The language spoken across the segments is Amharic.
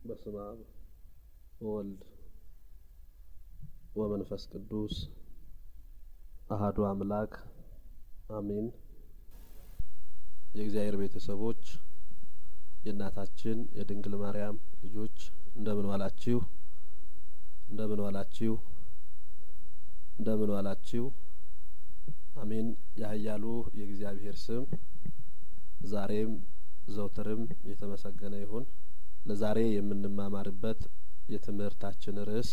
በስመ አብ ወወልድ ወመንፈስ ቅዱስ አህዱ አምላክ አሜን። የእግዚአብሔር ቤተሰቦች የእናታችን የድንግል ማርያም ልጆች እንደምን ዋላችሁ? እንደምን ዋላችሁ? እንደምን ዋላችሁ? አሜን። ያህያሉ የእግዚአብሔር ስም ዛሬም ዘውትርም የተመሰገነ ይሁን። ለዛሬ የምንማማርበት የትምህርታችን ርዕስ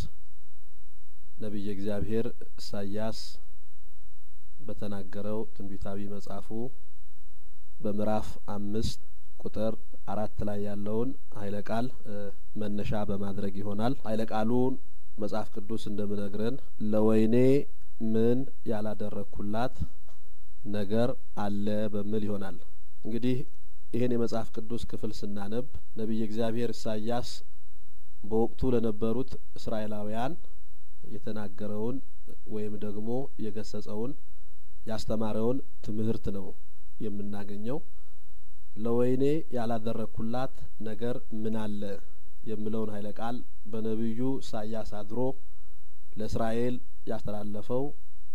ነቢየ እግዚአብሔር ኢሳያስ በተናገረው ትንቢታዊ መጽሐፉ በምዕራፍ አምስት ቁጥር አራት ላይ ያለውን ኃይለ ቃል መነሻ በማድረግ ይሆናል። ኃይለ ቃሉን መጽሐፍ ቅዱስ እንደምነግረን ለወይኔ ምን ያላደረግኩላት ነገር አለ በሚል ይሆናል። እንግዲህ ይህን የመጽሐፍ ቅዱስ ክፍል ስናነብ ነቢየ እግዚአብሔር ኢሳያስ በወቅቱ ለነበሩት እስራኤላውያን የተናገረውን ወይም ደግሞ የገሰጸውን ያስተማረውን ትምህርት ነው የምናገኘው። ለወይኔ ያላደረግኩላት ነገር ምን አለ የሚለውን ኃይለ ቃል በነቢዩ ኢሳያስ አድሮ ለእስራኤል ያስተላለፈው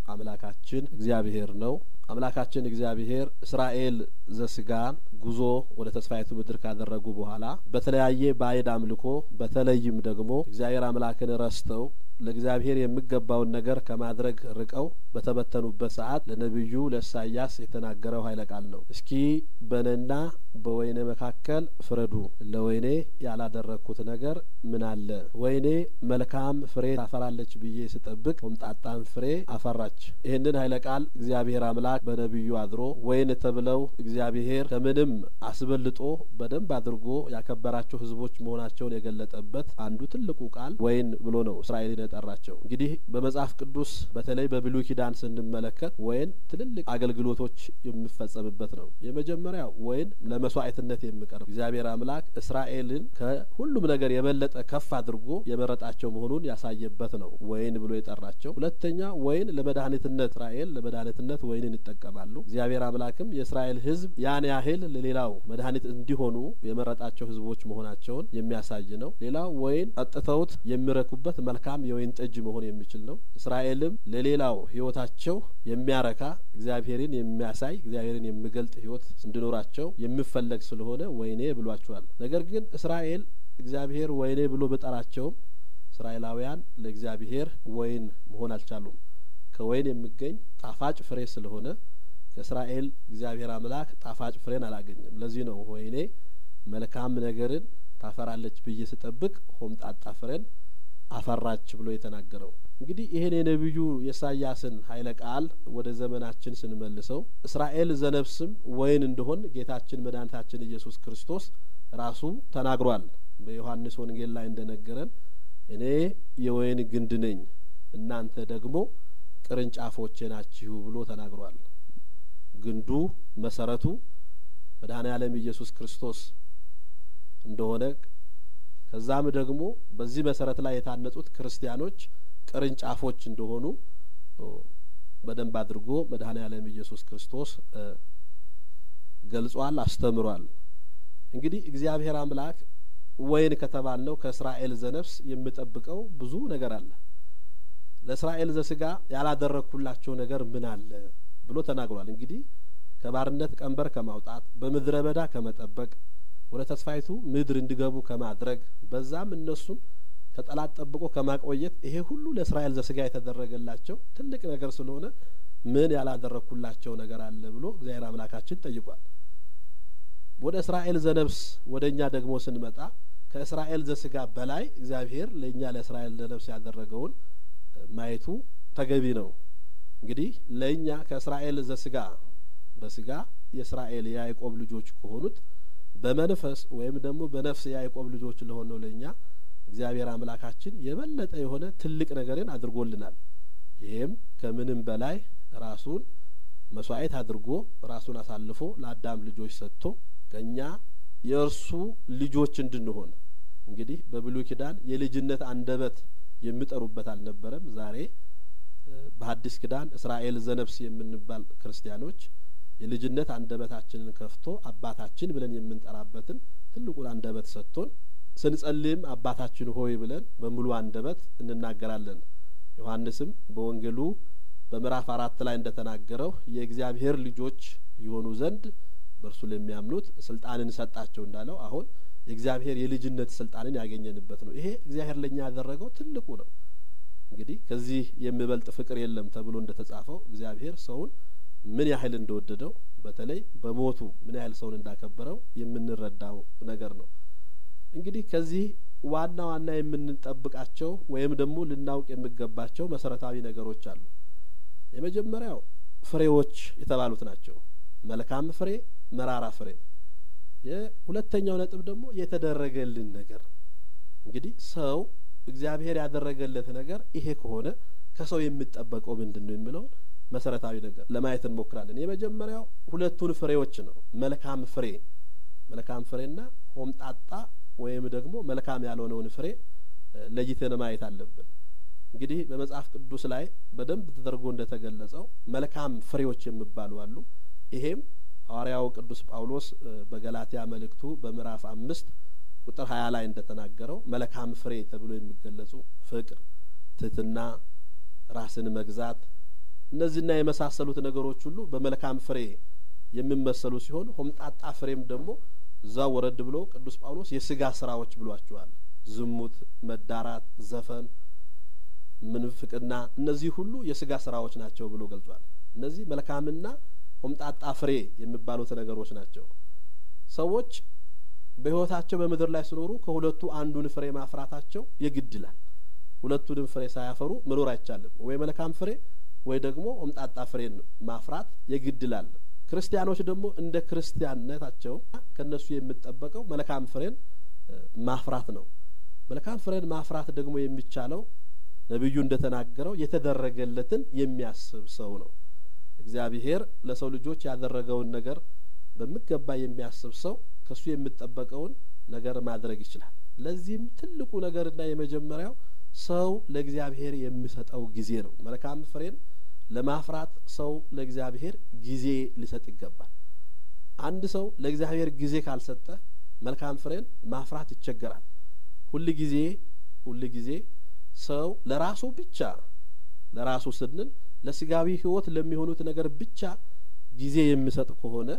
አምላካችን እግዚአብሔር ነው። አምላካችን እግዚአብሔር እስራኤል ዘስጋን ጉዞ ወደ ተስፋይቱ ምድር ካደረጉ በኋላ በተለያየ ባዕድ አምልኮ በተለይም ደግሞ እግዚአብሔር አምላክን ረስተው ለእግዚአብሔር የሚገባውን ነገር ከማድረግ ርቀው በተበተኑበት ሰዓት ለነቢዩ ለኢሳያስ የተናገረው ኃይለ ቃል ነው። እስኪ በእኔና በወይኔ መካከል ፍረዱ፣ ለወይኔ ያላደረግኩት ነገር ምን አለ? ወይኔ መልካም ፍሬ ታፈራለች ብዬ ስጠብቅ ሆምጣጣም ፍሬ አፈራች። ይህንን ኃይለ ቃል እግዚአብሔር አምላክ በነቢዩ አድሮ ወይን ተብለው እግዚአብሔር ከምንም አስበልጦ በደንብ አድርጎ ያከበራቸው ሕዝቦች መሆናቸውን የገለጠበት አንዱ ትልቁ ቃል ወይን ብሎ ነው እስራኤልን የጠራቸው። እንግዲህ በመጽሐፍ ቅዱስ በተለይ በብሉይ ኪዳን ስንመለከት ወይን ትልልቅ አገልግሎቶች የሚፈጸምበት ነው። የመጀመሪያው ወይን ለመስዋዕትነት የሚቀርብ እግዚአብሔር አምላክ እስራኤልን ከሁሉም ነገር የበለጠ ከፍ አድርጎ የመረጣቸው መሆኑን ያሳየበት ነው ወይን ብሎ የጠራቸው። ሁለተኛ ወይን ለመድኃኒትነት እስራኤል ለመድኃኒትነት ወይንን ይጠቀማሉ። እግዚአብሔር አምላክም የእስራኤል ሕዝብ ያን ያህል ለሌላው መድኃኒት እንዲሆኑ የመረጣቸው ሕዝቦች መሆናቸውን የሚያሳይ ነው። ሌላው ወይን ጠጥተውት የሚረኩበት መልካም የወይን ጠጅ መሆን የሚችል ነው። እስራኤልም ለሌላው ሕይወታቸው የሚያረካ እግዚአብሔርን የሚያሳይ እግዚአብሔርን የሚገልጥ ሕይወት እንዲኖራቸው የሚፈለግ ስለሆነ ወይኔ ብሏቸዋል። ነገር ግን እስራኤል እግዚአብሔር ወይኔ ብሎ በጠራቸውም እስራኤላውያን ለእግዚአብሔር ወይን መሆን አልቻሉም። ከወይን የሚገኝ ጣፋጭ ፍሬ ስለሆነ ከእስራኤል እግዚአብሔር አምላክ ጣፋጭ ፍሬን አላገኘም። ለዚህ ነው ወይኔ መልካም ነገርን ታፈራለች ብዬ ስጠብቅ ሆምጣጣ ፍሬን አፈራች ብሎ የተናገረው። እንግዲህ ይህን የነቢዩ የኢሳያስን ኃይለ ቃል ወደ ዘመናችን ስንመልሰው እስራኤል ዘነፍስም ወይን እንደሆን ጌታችን መድኃኒታችን ኢየሱስ ክርስቶስ ራሱ ተናግሯል። በዮሐንስ ወንጌል ላይ እንደነገረን እኔ የወይን ግንድ ነኝ፣ እናንተ ደግሞ ቅርንጫፎቼ ናችሁ ብሎ ተናግሯል። ግንዱ መሰረቱ መድኃኔ ዓለም ኢየሱስ ክርስቶስ እንደሆነ ከዛም ደግሞ በዚህ መሰረት ላይ የታነጹት ክርስቲያኖች ቅርንጫፎች እንደሆኑ በደንብ አድርጎ መድኃኔ ዓለም ኢየሱስ ክርስቶስ ገልጿል፣ አስተምሯል። እንግዲህ እግዚአብሔር አምላክ ወይን ከተባልነው ከእስራኤል ዘነፍስ የሚጠብቀው ብዙ ነገር አለ። ለእስራኤል ዘስጋ ያላደረግኩላቸው ነገር ምን አለ ብሎ ተናግሯል። እንግዲህ ከባርነት ቀንበር ከማውጣት በምድረ በዳ ከመጠበቅ ወደ ተስፋይቱ ምድር እንዲገቡ ከማድረግ በዛም እነሱን ከጠላት ጠብቆ ከማቆየት ይሄ ሁሉ ለእስራኤል ዘስጋ የተደረገላቸው ትልቅ ነገር ስለሆነ ምን ያላደረግኩላቸው ነገር አለ ብሎ እግዚአብሔር አምላካችን ጠይቋል። ወደ እስራኤል ዘነፍስ ወደ እኛ ደግሞ ስንመጣ ከእስራኤል ዘስጋ በላይ እግዚአብሔር ለእኛ ለእስራኤል ዘነፍስ ያደረገውን ማየቱ ተገቢ ነው። እንግዲህ ለእኛ ከእስራኤል ዘስጋ በስጋ የእስራኤል የያዕቆብ ልጆች ከሆኑት በመንፈስ ወይም ደግሞ በነፍስ የያዕቆብ ልጆች ለሆነው ለእኛ እግዚአብሔር አምላካችን የበለጠ የሆነ ትልቅ ነገርን አድርጎልናል። ይሄም ከምንም በላይ ራሱን መስዋዕት አድርጎ ራሱን አሳልፎ ለአዳም ልጆች ሰጥቶ ከእኛ የእርሱ ልጆች እንድንሆን እንግዲህ በብሉይ ኪዳን የልጅነት አንደበት የሚጠሩበት አልነበረም። ዛሬ በሐዲስ ኪዳን እስራኤል ዘነፍስ የምንባል ክርስቲያኖች የልጅነት አንደበታችንን ከፍቶ አባታችን ብለን የምንጠራበትን ትልቁን አንደበት ሰጥቶን ስንጸልይም አባታችን ሆይ ብለን በሙሉ አንደበት እንናገራለን። ዮሐንስም በወንጌሉ በምዕራፍ አራት ላይ እንደተናገረው የእግዚአብሔር ልጆች የሆኑ ዘንድ በእርሱ ለሚያምኑት ስልጣንን ሰጣቸው እንዳለው አሁን የእግዚአብሔር የልጅነት ስልጣንን ያገኘንበት ነው። ይሄ እግዚአብሔር ለእኛ ያደረገው ትልቁ ነው። እንግዲህ ከዚህ የሚበልጥ ፍቅር የለም ተብሎ እንደተጻፈው እግዚአብሔር ሰውን ምን ያህል እንደወደደው በተለይ በሞቱ ምን ያህል ሰውን እንዳከበረው የምንረዳው ነገር ነው። እንግዲህ ከዚህ ዋና ዋና የምንጠብቃቸው ወይም ደግሞ ልናውቅ የሚገባቸው መሰረታዊ ነገሮች አሉ። የመጀመሪያው ፍሬዎች የተባሉት ናቸው። መልካም ፍሬ፣ መራራ ፍሬ። የሁለተኛው ነጥብ ደግሞ የተደረገልን ነገር እንግዲህ ሰው እግዚአብሔር ያደረገለት ነገር ይሄ ከሆነ ከሰው የሚጠበቀው ምንድን ነው የሚለውን መሰረታዊ ነገር ለማየት እንሞክራለን። የመጀመሪያው ሁለቱን ፍሬዎች ነው። መልካም ፍሬ መልካም ፍሬና ሆምጣጣ ወይም ደግሞ መልካም ያልሆነውን ፍሬ ለይተን ማየት አለብን። እንግዲህ በመጽሐፍ ቅዱስ ላይ በደንብ ተደርጎ እንደተገለጸው መልካም ፍሬዎች የሚባሉ አሉ። ይሄም ሐዋርያው ቅዱስ ጳውሎስ በገላትያ መልእክቱ በምዕራፍ አምስት ቁጥር ሀያ ላይ እንደተናገረው መልካም ፍሬ ተብሎ የሚገለጹ ፍቅር፣ ትህትና፣ ራስን መግዛት እነዚህና የመሳሰሉት ነገሮች ሁሉ በመልካም ፍሬ የሚመሰሉ ሲሆን ሆምጣጣ ፍሬም ደግሞ እዛው ወረድ ብሎ ቅዱስ ጳውሎስ የስጋ ስራዎች ብሏቸዋል። ዝሙት፣ መዳራት፣ ዘፈን፣ ምንፍቅና እነዚህ ሁሉ የስጋ ስራዎች ናቸው ብሎ ገልጿል። እነዚህ መልካምና ሆምጣጣ ፍሬ የሚባሉት ነገሮች ናቸው። ሰዎች በሕይወታቸው በምድር ላይ ሲኖሩ ከሁለቱ አንዱን ፍሬ ማፍራታቸው የግድ ይላል። ሁለቱንም ፍሬ ሳያፈሩ መኖር አይቻልም። ወይ መልካም ፍሬ ወይ ደግሞ ሆምጣጣ ፍሬን ማፍራት የግድ ይላል። ክርስቲያኖች ደግሞ እንደ ክርስቲያንነታቸው ከነሱ የሚጠበቀው መልካም ፍሬን ማፍራት ነው። መልካም ፍሬን ማፍራት ደግሞ የሚቻለው ነቢዩ እንደተናገረው የተደረገለትን የሚያስብ ሰው ነው። እግዚአብሔር ለሰው ልጆች ያደረገውን ነገር በሚገባ የሚያስብ ሰው ከሱ የሚጠበቀውን ነገር ማድረግ ይችላል። ለዚህም ትልቁ ነገርና የመጀመሪያው ሰው ለእግዚአብሔር የሚሰጠው ጊዜ ነው። መልካም ፍሬን ለማፍራት ሰው ለእግዚአብሔር ጊዜ ሊሰጥ ይገባል። አንድ ሰው ለእግዚአብሔር ጊዜ ካልሰጠ መልካም ፍሬን ማፍራት ይቸገራል። ሁል ጊዜ ሁል ጊዜ ሰው ለራሱ ብቻ ለራሱ ስንል ለስጋዊ ሕይወት ለሚሆኑት ነገር ብቻ ጊዜ የሚሰጥ ከሆነ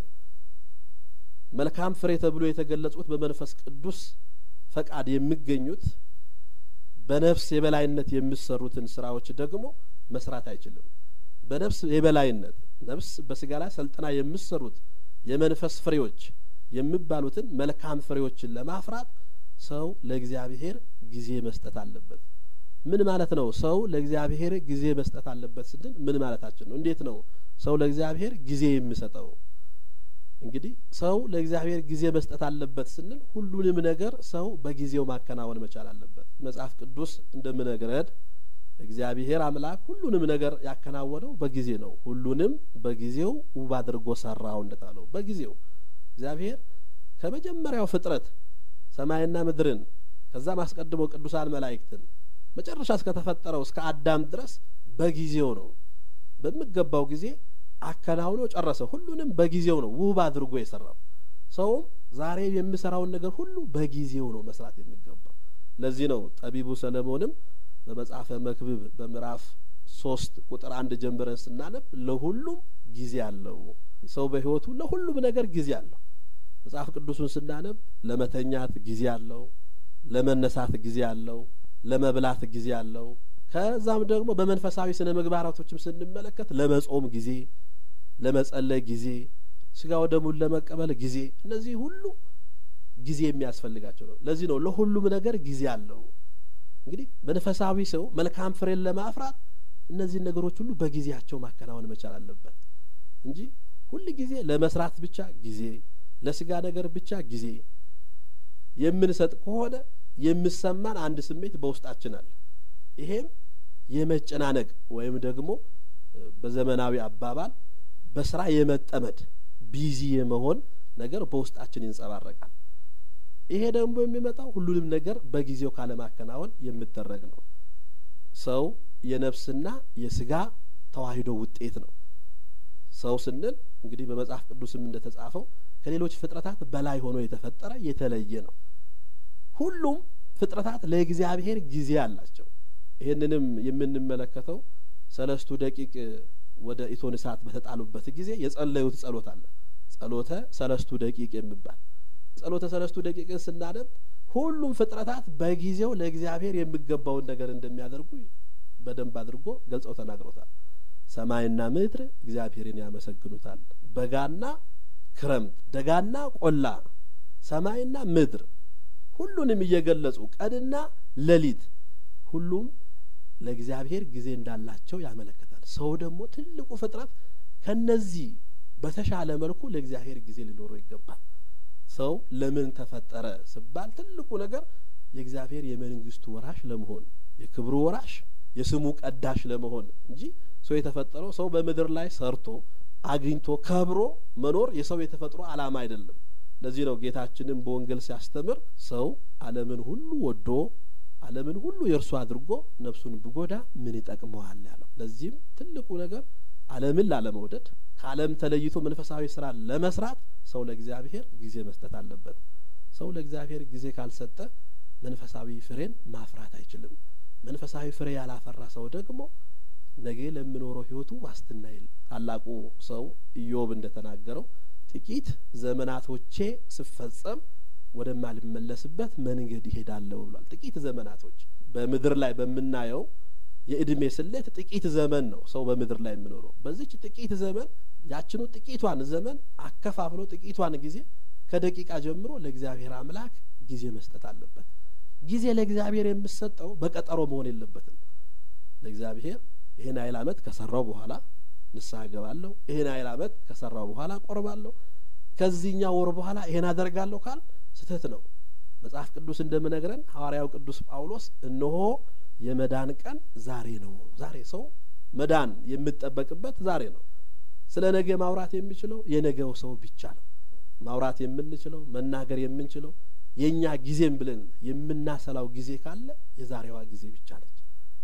መልካም ፍሬ ተብሎ የተገለጹት በመንፈስ ቅዱስ ፈቃድ የሚገኙት በነፍስ የበላይነት የሚሰሩትን ስራዎች ደግሞ መስራት አይችልም። በነፍስ የበላይነት ነፍስ በስጋ ላይ ሰልጥና የሚሰሩት የመንፈስ ፍሬዎች የሚባሉትን መልካም ፍሬዎችን ለማፍራት ሰው ለእግዚአብሔር ጊዜ መስጠት አለበት። ምን ማለት ነው? ሰው ለእግዚአብሔር ጊዜ መስጠት አለበት ስንል ምን ማለታችን ነው? እንዴት ነው ሰው ለእግዚአብሔር ጊዜ የሚሰጠው? እንግዲህ ሰው ለእግዚአብሔር ጊዜ መስጠት አለበት ስንል ሁሉንም ነገር ሰው በጊዜው ማከናወን መቻል አለበት። መጽሐፍ ቅዱስ እንደምነግረን እግዚአብሔር አምላክ ሁሉንም ነገር ያከናወነው በጊዜ ነው። ሁሉንም በጊዜው ውብ አድርጎ ሰራው እንደታለው በጊዜው እግዚአብሔር ከመጀመሪያው ፍጥረት ሰማይና ምድርን ከዛም አስቀድሞ ቅዱሳን መላእክትን መጨረሻ እስከተፈጠረው እስከ አዳም ድረስ በጊዜው ነው በሚገባው ጊዜ አከናውኖ ጨረሰ። ሁሉንም በጊዜው ነው ውብ አድርጎ የሰራው። ሰውም ዛሬ የሚሰራውን ነገር ሁሉ በጊዜው ነው መስራት የሚገባው። ለዚህ ነው ጠቢቡ ሰለሞንም በመጽሐፈ መክብብ በምዕራፍ ሶስት ቁጥር አንድ ጀምረን ስናነብ ለሁሉም ጊዜ አለው። ሰው በሕይወቱ ለሁሉም ነገር ጊዜ አለው። መጽሐፍ ቅዱሱን ስናነብ ለመተኛት ጊዜ አለው፣ ለመነሳት ጊዜ አለው፣ ለመብላት ጊዜ አለው። ከዛም ደግሞ በመንፈሳዊ ስነ ምግባራቶችም ስንመለከት ለመጾም ጊዜ፣ ለመጸለይ ጊዜ፣ ስጋ ወደሙን ለመቀበል ጊዜ፣ እነዚህ ሁሉ ጊዜ የሚያስፈልጋቸው ነው። ለዚህ ነው ለሁሉም ነገር ጊዜ አለው። እንግዲህ መንፈሳዊ ሰው መልካም ፍሬን ለማፍራት እነዚህን ነገሮች ሁሉ በጊዜያቸው ማከናወን መቻል አለበት እንጂ ሁል ጊዜ ለመስራት ብቻ ጊዜ፣ ለስጋ ነገር ብቻ ጊዜ የምንሰጥ ከሆነ የሚሰማን አንድ ስሜት በውስጣችን አለ። ይሄም የመጨናነቅ ወይም ደግሞ በዘመናዊ አባባል በስራ የመጠመድ ቢዚ የመሆን ነገር በውስጣችን ይንጸባረቃል። ይሄ ደግሞ የሚመጣው ሁሉንም ነገር በጊዜው ካለማከናወን የሚደረግ ነው። ሰው የነፍስና የስጋ ተዋሂዶ ውጤት ነው። ሰው ስንል እንግዲህ በመጽሐፍ ቅዱስም እንደተጻፈው ከሌሎች ፍጥረታት በላይ ሆኖ የተፈጠረ የተለየ ነው። ሁሉም ፍጥረታት ለእግዚአብሔር ጊዜ አላቸው። ይህንንም የምንመለከተው ሰለስቱ ደቂቅ ወደ ኢቶን እሳት በተጣሉበት ጊዜ የጸለዩት ጸሎት አለ። ጸሎተ ሰለስቱ ደቂቅ የሚባል ጸሎተ ሰለስቱ ደቂቅን ስናነብ ሁሉም ፍጥረታት በጊዜው ለእግዚአብሔር የሚገባውን ነገር እንደሚያደርጉ በደንብ አድርጎ ገልጸው ተናግሮታል። ሰማይና ምድር እግዚአብሔርን ያመሰግኑታል። በጋና ክረምት፣ ደጋና ቆላ፣ ሰማይና ምድር ሁሉንም እየገለጹ ቀንና ሌሊት ሁሉም ለእግዚአብሔር ጊዜ እንዳላቸው ያመለክታል። ሰው ደግሞ ትልቁ ፍጥረት ከነዚህ በተሻለ መልኩ ለእግዚአብሔር ጊዜ ሊኖረው ይገባል። ሰው ለምን ተፈጠረ ሲባል ትልቁ ነገር የእግዚአብሔር የመንግስቱ ወራሽ ለመሆን የክብሩ ወራሽ የስሙ ቀዳሽ ለመሆን እንጂ ሰው የተፈጠረው ሰው በምድር ላይ ሰርቶ አግኝቶ ከብሮ መኖር የሰው የተፈጥሮ ዓላማ አይደለም። ለዚህ ነው ጌታችንም በወንጌል ሲያስተምር ሰው ዓለምን ሁሉ ወዶ ዓለምን ሁሉ የእርሱ አድርጎ ነፍሱን ብጎዳ ምን ይጠቅመዋል ያለው። ለዚህም ትልቁ ነገር ዓለምን ላለመውደድ ከዓለም ተለይቶ መንፈሳዊ ስራ ለመስራት ሰው ለእግዚአብሔር ጊዜ መስጠት አለበት። ሰው ለእግዚአብሔር ጊዜ ካልሰጠ መንፈሳዊ ፍሬን ማፍራት አይችልም። መንፈሳዊ ፍሬ ያላፈራ ሰው ደግሞ ነገ ለሚኖረው ሕይወቱ ዋስትና የለም። ታላቁ ሰው ኢዮብ እንደተናገረው ጥቂት ዘመናቶቼ ስፈጸም ወደማልመለስበት መንገድ ይሄዳለሁ ብሏል። ጥቂት ዘመናቶች በምድር ላይ በምናየው የእድሜ ስሌት ጥቂት ዘመን ነው ሰው በምድር ላይ የሚኖረው። በዚች ጥቂት ዘመን ያችኑ ጥቂቷን ዘመን አከፋፍሎ ጥቂቷን ጊዜ ከደቂቃ ጀምሮ ለእግዚአብሔር አምላክ ጊዜ መስጠት አለበት። ጊዜ ለእግዚአብሔር የምሰጠው በቀጠሮ መሆን የለበትም። ለእግዚአብሔር ይህን ያህል ዓመት ከሰራው በኋላ ንስሐ ገባለሁ፣ ይህን ያህል ዓመት ከሰራው በኋላ ቆርባለሁ፣ ከዚህኛው ወር በኋላ ይሄን አደርጋለሁ ካል ስህተት ነው። መጽሐፍ ቅዱስ እንደምነግረን ሐዋርያው ቅዱስ ጳውሎስ እነሆ የመዳን ቀን ዛሬ ነው። ዛሬ ሰው መዳን የምጠበቅበት ዛሬ ነው። ስለ ነገ ማውራት የሚችለው የነገው ሰው ብቻ ነው። ማውራት የምንችለው መናገር የምንችለው የእኛ ጊዜም ብለን የምናሰላው ጊዜ ካለ የዛሬዋ ጊዜ ብቻ ነች።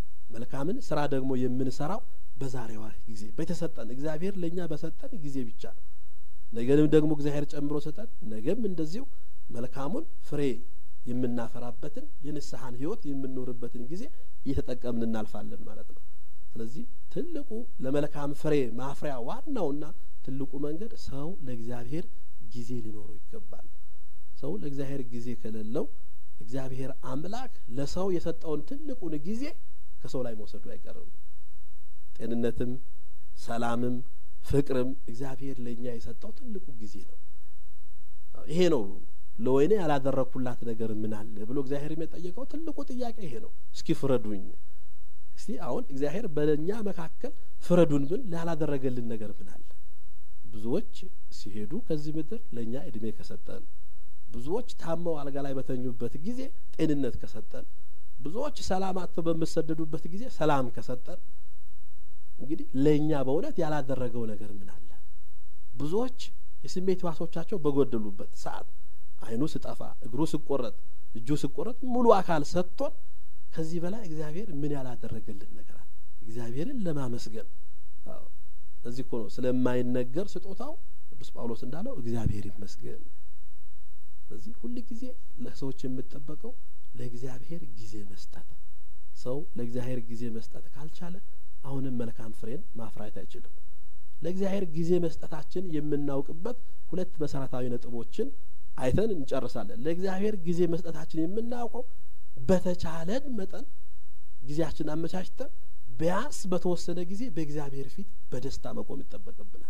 መልካምን ስራ ደግሞ የምንሰራው በዛሬዋ ጊዜ በተሰጠን እግዚአብሔር ለእኛ በሰጠን ጊዜ ብቻ ነው። ነገንም ደግሞ እግዚአብሔር ጨምሮ ሰጠን። ነገም እንደዚሁ መልካሙን ፍሬ የምናፈራበትን የንስሐን ህይወት የምንኖርበትን ጊዜ እየተጠቀምን እናልፋለን ማለት ነው። ስለዚህ ትልቁ ለመልካም ፍሬ ማፍሪያ ዋናውና ትልቁ መንገድ ሰው ለእግዚአብሔር ጊዜ ሊኖረው ይገባል። ሰው ለእግዚአብሔር ጊዜ ከሌለው እግዚአብሔር አምላክ ለሰው የሰጠውን ትልቁን ጊዜ ከሰው ላይ መውሰዱ አይቀርም። ጤንነትም፣ ሰላምም፣ ፍቅርም እግዚአብሔር ለእኛ የሰጠው ትልቁ ጊዜ ነው። ይሄ ነው ለወይኔ ያላደረግኩላት ነገር ምን አለ ብሎ እግዚአብሔር የጠየቀው ትልቁ ጥያቄ ይሄ ነው። እስኪ ፍረዱኝ። እስቲ አሁን እግዚአብሔር በእኛ መካከል ፍረዱን ብል ያላደረገልን ነገር ምን አለ? ብዙዎች ሲሄዱ ከዚህ ምድር ለእኛ እድሜ ከሰጠን፣ ብዙዎች ታመው አልጋ ላይ በተኙበት ጊዜ ጤንነት ከሰጠን፣ ብዙዎች ሰላም አጥተው በሚሰደዱበት ጊዜ ሰላም ከሰጠን፣ እንግዲህ ለእኛ በእውነት ያላደረገው ነገር ምን አለ? ብዙዎች የስሜት ሕዋሶቻቸው በጎደሉበት ሰዓት ዓይኑ ስጠፋ፣ እግሩ ስቆረጥ፣ እጁ ስቆረጥ ሙሉ አካል ሰጥቶን ከዚህ በላይ እግዚአብሔር ምን ያላደረገልን ነገር አለ? እግዚአብሔርን ለማመስገን እዚህ እኮ ነው ስለማይነገር ስጦታው ቅዱስ ጳውሎስ እንዳለው እግዚአብሔር ይመስገን። ስለዚህ ሁል ጊዜ ለሰዎች የምጠበቀው ለእግዚአብሔር ጊዜ መስጠት። ሰው ለእግዚአብሔር ጊዜ መስጠት ካልቻለ አሁንም መልካም ፍሬን ማፍራት አይችልም። ለእግዚአብሔር ጊዜ መስጠታችን የምናውቅበት ሁለት መሰረታዊ ነጥቦችን አይተን እንጨርሳለን። ለእግዚአብሔር ጊዜ መስጠታችን የምናውቀው በተቻለን መጠን ጊዜያችን አመቻችተን ቢያንስ በተወሰነ ጊዜ በእግዚአብሔር ፊት በደስታ መቆም ይጠበቅብናል።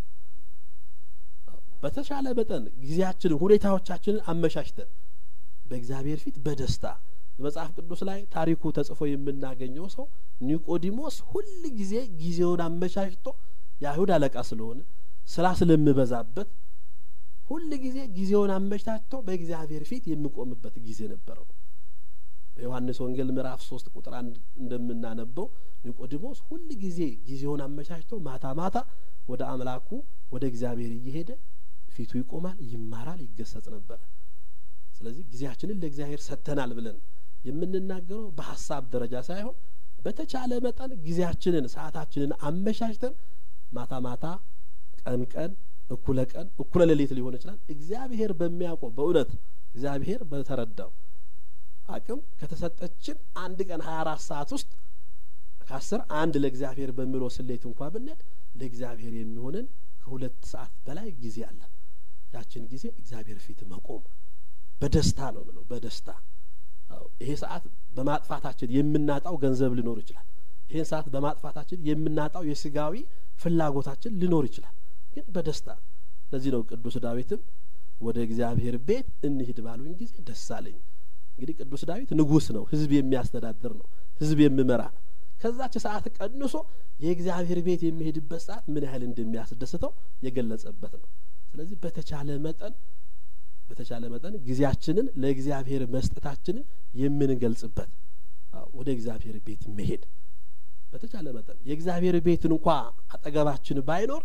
በተቻለ መጠን ጊዜያችንን፣ ሁኔታዎቻችንን አመቻችተን በእግዚአብሔር ፊት በደስታ በመጽሐፍ ቅዱስ ላይ ታሪኩ ተጽፎ የምናገኘው ሰው ኒቆዲሞስ ሁል ጊዜ ጊዜውን አመቻችቶ የአይሁድ አለቃ ስለሆነ ስራ ስለምበዛበት ሁል ጊዜ ጊዜውን አመቻችቶ በእግዚአብሔር ፊት የሚቆምበት ጊዜ ነበረው። በዮሐንስ ወንጌል ምዕራፍ ሶስት ቁጥር አንድ እንደምናነበው ኒቆዲሞስ ሁል ጊዜ ጊዜውን አመቻችቶ ማታ ማታ ወደ አምላኩ ወደ እግዚአብሔር እየሄደ ፊቱ ይቆማል፣ ይማራል፣ ይገሰጽ ነበረ። ስለዚህ ጊዜያችንን ለእግዚአብሔር ሰጥተናል ብለን የምንናገረው በሀሳብ ደረጃ ሳይሆን በተቻለ መጠን ጊዜያችንን ሰዓታችንን አመቻችተን ማታ ማታ፣ ቀን ቀን፣ እኩለ ቀን፣ እኩለ ሌሊት ሊሆን ይችላል እግዚአብሔር በሚያውቀው በእውነት እግዚአብሔር በተረዳው አቅም ከተሰጠችን አንድ ቀን ሀያ አራት ሰዓት ውስጥ ከአስር አንድ ለእግዚአብሔር በሚለው ስሌት እንኳ ብንሄድ ለእግዚአብሔር የሚሆንን ከሁለት ሰዓት በላይ ጊዜ አለን። ያችን ጊዜ እግዚአብሔር ፊት መቆም በደስታ ነው ብለው በደስታ ይሄ ሰዓት በማጥፋታችን የምናጣው ገንዘብ ሊኖር ይችላል። ይህን ሰዓት በማጥፋታችን የምናጣው የስጋዊ ፍላጎታችን ሊኖር ይችላል። ግን በደስታ ለዚህ ነው ቅዱስ ዳዊትም ወደ እግዚአብሔር ቤት እንሂድ ባሉኝ ጊዜ ደስ አለኝ። እንግዲህ ቅዱስ ዳዊት ንጉሥ ነው፣ ሕዝብ የሚያስተዳድር ነው፣ ሕዝብ የሚመራ ነው። ከዛች ሰዓት ቀንሶ የእግዚአብሔር ቤት የሚሄድበት ሰዓት ምን ያህል እንደሚያስደስተው የገለጸበት ነው። ስለዚህ በተቻለ መጠን በተቻለ መጠን ጊዜያችንን ለእግዚአብሔር መስጠታችንን የምንገልጽበት ወደ እግዚአብሔር ቤት መሄድ በተቻለ መጠን የእግዚአብሔር ቤትን እንኳ አጠገባችን ባይኖር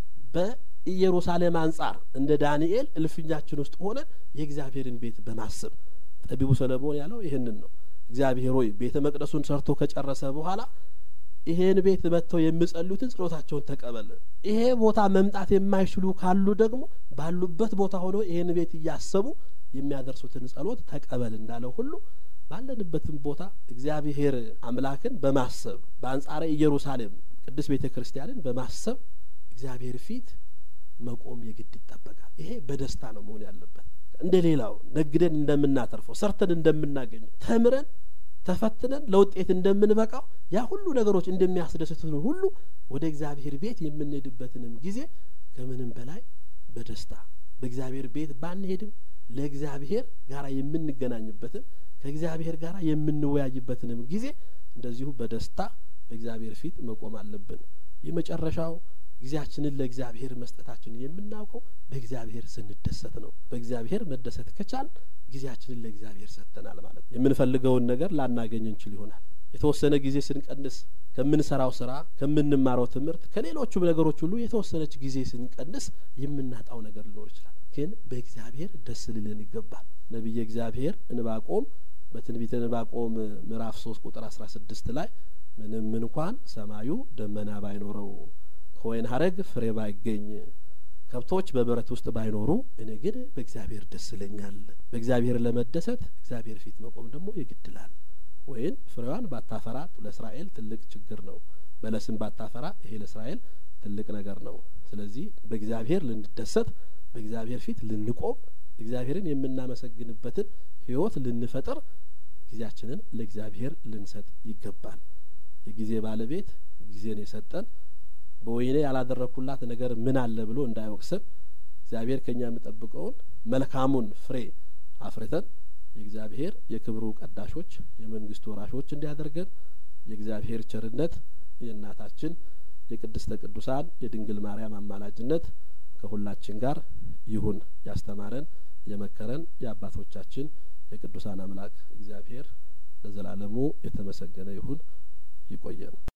በኢየሩሳሌም አንጻር እንደ ዳንኤል እልፍኛችን ውስጥ ሆነን የእግዚአብሔርን ቤት በማሰብ ጠቢቡ ሰለሞን ያለው ይህንን ነው። እግዚአብሔር ሆይ ቤተ መቅደሱን ሰርቶ ከጨረሰ በኋላ ይሄን ቤት መጥተው የሚጸልዩትን ጸሎታቸውን ተቀበል። ይሄ ቦታ መምጣት የማይችሉ ካሉ ደግሞ ባሉበት ቦታ ሆኖ ይሄን ቤት እያሰቡ የሚያደርሱትን ጸሎት ተቀበል እንዳለው ሁሉ ባለንበትም ቦታ እግዚአብሔር አምላክን በማሰብ በአንጻረ ኢየሩሳሌም ቅድስት ቤተ ክርስቲያንን በማሰብ እግዚአብሔር ፊት መቆም የግድ ይጠበቃል። ይሄ በደስታ ነው መሆን ያለበት። እንደ ሌላው ነግደን እንደምናተርፈው ሰርተን እንደምናገኘው ተምረን ተፈትነን ለውጤት እንደምንበቃው ያ ሁሉ ነገሮች እንደሚያስደስቱን ሁሉ ወደ እግዚአብሔር ቤት የምንሄድበትንም ጊዜ ከምንም በላይ በደስታ በእግዚአብሔር ቤት ባንሄድም ለእግዚአብሔር ጋር የምንገናኝበትን ከእግዚአብሔር ጋር የምንወያይበትንም ጊዜ እንደዚሁ በደስታ በእግዚአብሔር ፊት መቆም አለብን። የመጨረሻው ጊዜያችንን ለእግዚአብሔር መስጠታችንን የምናውቀው በእግዚአብሔር ስንደሰት ነው። በእግዚአብሔር መደሰት ከቻል ጊዜያችንን ለእግዚአብሔር ሰጥተናል ማለት ነው። የምንፈልገውን ነገር ላናገኝ እንችል ይሆናል። የተወሰነ ጊዜ ስንቀንስ ከምንሰራው ስራ፣ ከምንማረው ትምህርት፣ ከሌሎቹም ነገሮች ሁሉ የተወሰነች ጊዜ ስንቀንስ የምናጣው ነገር ሊኖር ይችላል። ግን በእግዚአብሔር ደስ ሊለን ይገባል። ነቢየ እግዚአብሔር እንባቆም በትንቢተ እንባቆም ምዕራፍ ሶስት ቁጥር አስራ ስድስት ላይ ምንም እንኳን ሰማዩ ደመና ባይኖረው ከወይን ሀረግ ፍሬ ባይገኝ ከብቶች በበረት ውስጥ ባይኖሩ እኔ ግን በእግዚአብሔር ደስ ይለኛል። በእግዚአብሔር ለመደሰት እግዚአብሔር ፊት መቆም ደግሞ ይግድላል። ወይን ፍሬዋን ባታፈራ ለእስራኤል ትልቅ ችግር ነው። በለስን ባታፈራ ይሄ ለእስራኤል ትልቅ ነገር ነው። ስለዚህ በእግዚአብሔር ልንደሰት፣ በእግዚአብሔር ፊት ልንቆም፣ እግዚአብሔርን የምናመሰግንበትን ሕይወት ልንፈጥር ጊዜያችንን ለእግዚአብሔር ልንሰጥ ይገባል። የጊዜ ባለቤት ጊዜን የሰጠን በወይኔ ያላደረግኩላት ነገር ምን አለ ብሎ እንዳይወቅስን እግዚአብሔር ከኛ የሚጠብቀውን መልካሙን ፍሬ አፍርተን የእግዚአብሔር የክብሩ ቀዳሾች የመንግስቱ ወራሾች እንዲያደርገን የእግዚአብሔር ቸርነት የእናታችን የቅድስተ ቅዱሳን የድንግል ማርያም አማላጅነት ከሁላችን ጋር ይሁን። ያስተማረን የመከረን የአባቶቻችን የቅዱሳን አምላክ እግዚአብሔር ለዘላለሙ የተመሰገነ ይሁን። ይቆየን።